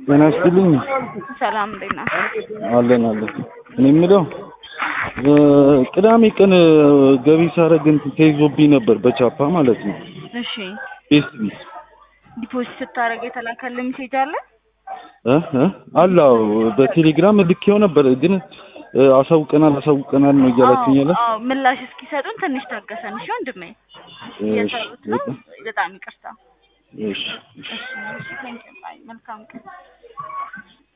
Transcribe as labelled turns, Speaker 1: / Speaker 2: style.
Speaker 1: ጤና ይስጥልኝ።
Speaker 2: ሰላም እንዴት ነህ?
Speaker 1: አለን አለን። እኔ የምለው ቅዳሜ ቀን ገቢ ሳረግ እንትን ተይዞብኝ ነበር በቻፓ ማለት ነው።
Speaker 2: እሺ
Speaker 1: ቤስት ቢስ
Speaker 2: ዲፖዚት ስታደርግ የተላከልህ ሜሴጅ አለ?
Speaker 1: እ እ አለ አዎ፣ በቴሌግራም ልኬው ነበር ግን አሳውቀናል አሳውቀናል ነው እያላችሁኝ ያለ
Speaker 2: አዎ፣ አዎ፣ ምላሽ እስኪሰጡን ትንሽ ታገሰን። እሺ ወንድሜ፣ እየሰሩት ነው። በጣም ይቅርታ።
Speaker 1: እሺ
Speaker 2: እሺ፣ እሺ፣ ቴንኪው። ባይ። መልካም ቀን